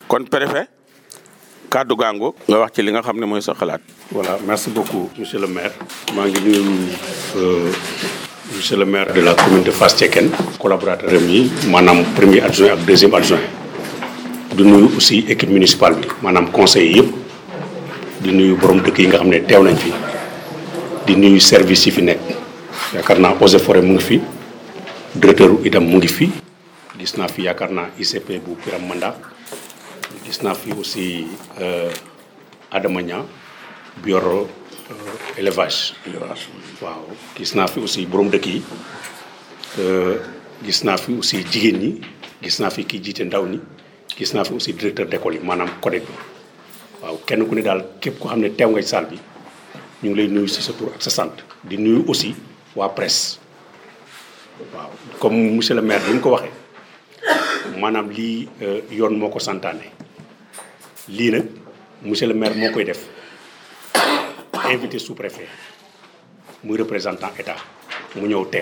kon préfet kàddu gaango nga wax ci li nga xam ne mooy sa xalaat. voilà merci beaucoup monsieur le maire. maa ngi nuyu monsieur le maire de la commune de Fass Cekkeen. collaborateur am yi maanaam premier adjoint ak deuxième adjoint. di nuyu aussi équipe municipale bi maanaam conseil yëpp. di nuyu borom dëkk yi nga xam ne teew nañ fi. di nuyu service yi fi nekk. yaakaar naa eaux et forêt mu ngi fi. directeur itam mu ngi fi. gis naa fi yaakaar naa ICP bu Biram Manda. gis naa fi aussi Adama Niang bi yor élevage. élevage waaw gis naa fi aussi borom dëkk yi gis naa fi aussi jigéen ñi gis naa fi kii jiite ndaw ñi gis naa fi aussi directeur d'école yi maanaam CODED bi waaw kenn ku ne daal képp ko xam ne teew nga ci salle bi ñu ngi lay nuyu si sa tur ak sa sant. di nuyu aussi waa presse waaw comme monsieur le maire bi ñu ko waxee maanaam lii yoon moo ko santaane. lii nag monsieur le maire moo koy def invité sous-préfet muy représentant état mu ñëw teew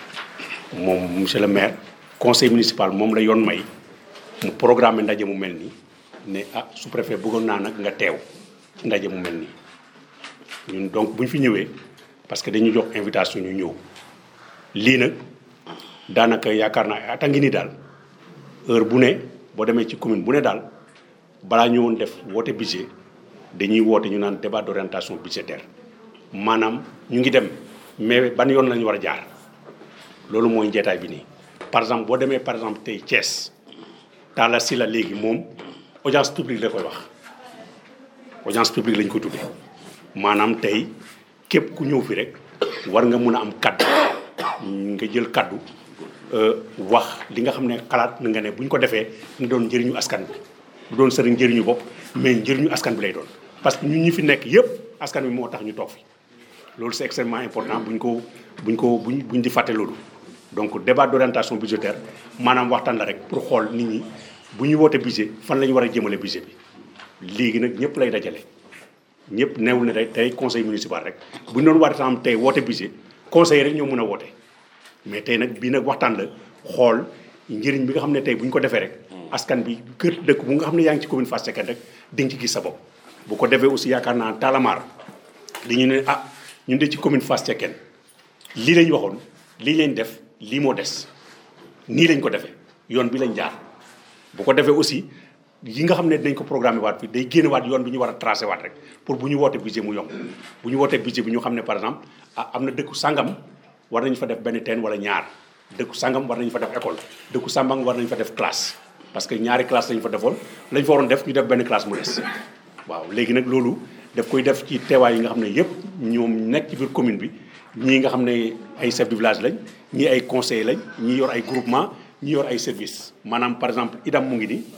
moom monsieur le maire conseil municipal moom la yoon may mu programme ndaje mu mel nii ne ah sous-préfet bëggoon naa nag nga teew ndaje mu mel nii ñun donc bu ñu fi ñëwee parce que dañu jox invitation ñu ñëw lii nag daanaka yaakaar naa ata ngi ni daal heure bu ne boo demee ci commune bu ne daal balaa ñu woon def woote budget dañuy woote ñu naan débat d'orientation budgétaire maanaam ñu ngi dem mais ban yoon lañu war a jaar loolu mooy njeetaay bi nii. par exemple boo demee par exemple tey Thiès Talla Sylla léegi moom audience publique la koy wax audience publique lañ ko tuddee maanaam tey képp ku ñëw fi rek war nga mun a am kaddu nga jël kaddu wax li nga xam ne xalaat na nga ne bu ñu ko defee na doon njëriñu askan bi. du doon sëriñ njëriñu bopp mais njëriñu askan bi lay doon parce que ñun ñi fi nekk yëpp askan bi moo tax ñu toog fi loolu c'est extrêmement important buñ ko buñ ko buñ buñ di fàtte loolu. donc débat d'orientation budgétaire maanaam waxtaan la rek pour xool nit ñi bu ñu woote budget fan la ñu war a jëmale budget bi léegi nag ñëpp lay dajale ñëpp neewul ne day tey conseil municipal rek bu ñu doon war tam tey woote budget conseil rek ñoo mën a woote mais tey nag bii nag waxtaan la xool njëriñ bi nga xam ne tey bu ñu ko defee rek. askan bi kër dëkk bu nga xam ne yaa ngi ci commune Fass Cekkeen rek di nga ci gis sa bopp bu ko defee aussi yaakaar naa Talamar dañu ne ah ñun de ci commune Fass Cekkeen lii lañ waxoon lii lañ def lii moo des nii lañ ko defee yoon bi lañ jaar bu ko defee aussi yi nga xam ne dinañ ko programmer waat bi day génne waat yoon bi ñu war a tracé waat rek pour bu ñu wootee budget mu yomb bu ñu wootee budget bi ñu xam ne par exemple ah am na dëkku sangam war nañ fa def benn teen wala ñaar dëkku sangam war nañ fa def école dëkku sambang war nañ fa def classe parce que ñaari classe lañ fa defoon lañ fa waroon def ñu def benn classe mu des waaw léegi nag loolu daf koy def ci teewaay yi nga xam ne yëpp ñoom nekk ci biir commune bi ñii nga xam ne ay chef de village lañ ñii ay conseillers lañ ñii yor ay groupement ñii yor ay service maanaam par exemple idam mu ngi ni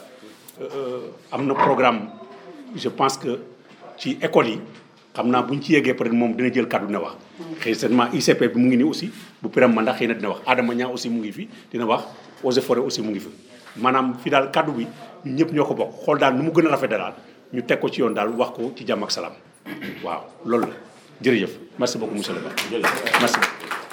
am na programme je pense que ci école yi xam naa bu ñu ci yeggee peut-être moom dina jël kàddu dina wax xëy seulement ICP bi mu ngi nii aussi bu Biram Manda xëy na dina wax Adama Niang aussi mu ngi fi dina wax Eaux et Forêts aussi mu ngi fi maanaam fi daal kaddu bi ñun ñëpp ñoo ko bokk xool daal nu mu gën a rafet daal ñu teg ko ci yoon daal wax ko ci jàmm ak salaam waaw loolu la jërëjëf merci beaucoup monsieur le maire merci